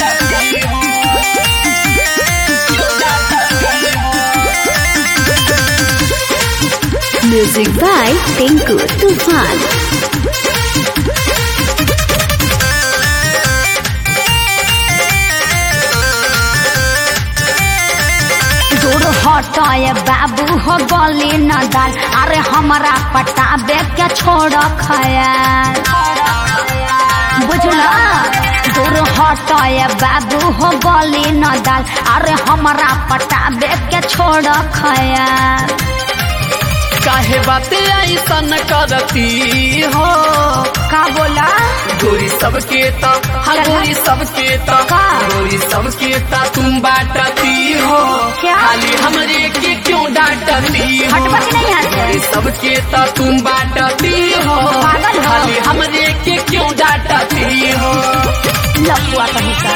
Music by Tinku Tufan. दूर हटाए बाबू हो गली न दाल अरे हमारा पटाबे के छोड़ खयाल बुझला दूर हटाए बाबू हो गली न दाल अरे हमारा पटाबे के छोड़ खयाल काहे बात ऐसन करती हो का बोला गोरी सबके त हाँ गोरी सबके त का? गोरी सबके त तुम बाटती हो क्या? खाली हमरे के क्यों डांटती हो हटवा के नहीं यहाँ से? गोरी सबके त तुम बाटती हो पागल हो? खाली हमरे के क्यों डांटती हो लपुआ कहीं का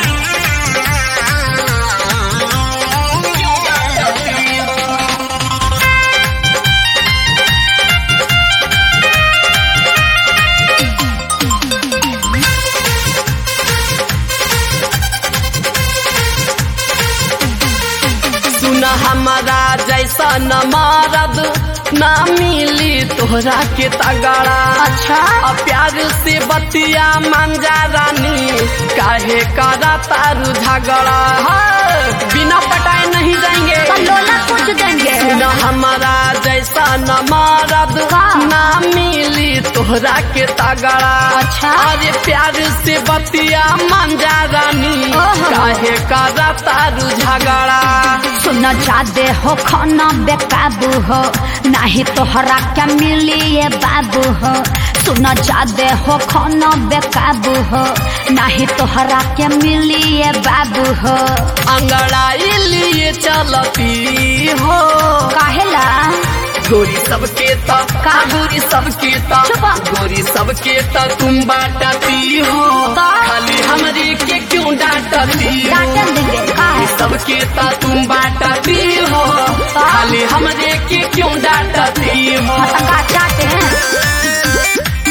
सुन हमारा जैसा न मारद ना मिली तोहरा के तगड़ा अच्छा अब प्यार से बतिया मांजा रानी काहे करा तारू झगड़ा हाँ, बिना पटाए नहीं जाएंगे तो लोला कुछ देंगे न हमारा जैसा न मारद का? ना मिली तोहरा के तगड़ा अच्छा। अरे प्यार से बतिया मांजा रानी ओहो। काहे करा तारू झगड़ा सुन जादे हो खाना बेकाबू हो नाही तोहरा क्या मिली ये बाबू हो सुन जादे हो खाना बेकाबू हो नाही तोहरा क्या मिली ये बाबू हो अंगड़ाई लिए चलती हो काहेला गोरी सबके त का? गोरी सबके त चुप। गोरी सबके त तुम बाटती हो का? खाली हमरे के क्यों डांटती हो डांटन देंगे का है? सबके त तुम बाटती हो का? खाली हमरे के क्यों डांटती हो पतंगा चाटे हैं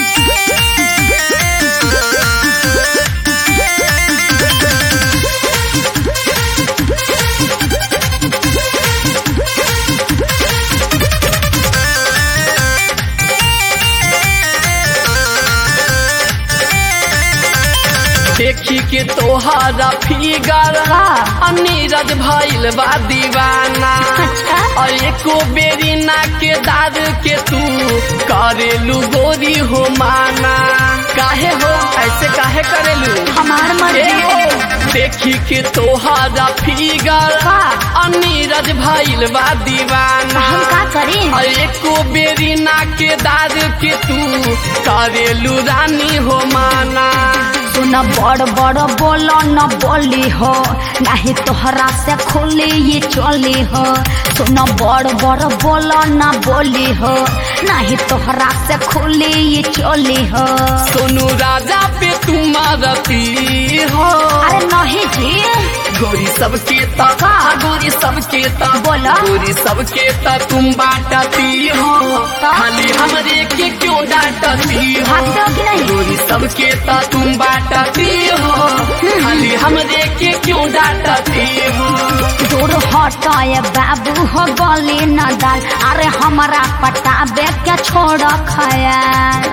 देखी के तोहारा फिगर का? नीरज भइल बा दीवाना अच्छा और एको बेरी ना के दाद के तू करेलू गोरी हो माना काहे हो ऐसे काहे करेलू हमार ए मर्जी हो, देखी के तोहारा फिगर का? नीरज भइल बा दीवाना हम का करी और एको बेरी ना के दाद के तू करेलू रानी हो माना सुन बड़ बड़ बोलो न बोली हो नहीं तोहरा से खुली ये चली हो सुन बड़ बड़ बोलो न बोली हो नहीं तोहरा से खुली ये चली हो सोनू राजा पे तुम मारती हो अरे नहीं जी गोरी सबके त का? गोरी सबके त बोला। गोरी सबके त तुम बाटती हो का? खाली हमरे के क्यों डांटती हो भागते हो कि नहीं गोरी सबके त तुम बाटती हो खाली हमरे के क्यों डांटती हो दूर हटाए बाबू हो गली न दाल अरे हमारा पटाबे के छोड़ खयाल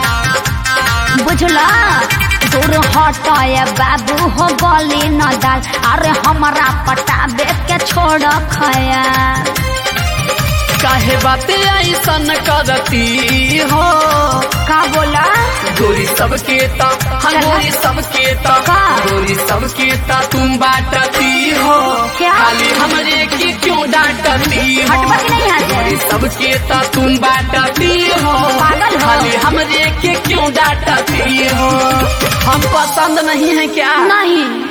बुझला दूर हटाए बाबू हो गली न दाल अरे हमारा पटाबे के छोड़ खयाल काहे बात ऐसन करती हो का बोला गोरी सबके त हाँ चला। गोरी सबके त का? गोरी सबके त तुम बाटती हो क्या? खाली हमरे के क्यों डांटती हो हटवा के नहीं यहाँ से? गोरी सबके त तुम बाटती हो पागल हो? खाली हमरे के क्यों डांटती हो हम पसंद नहीं है क्या नहीं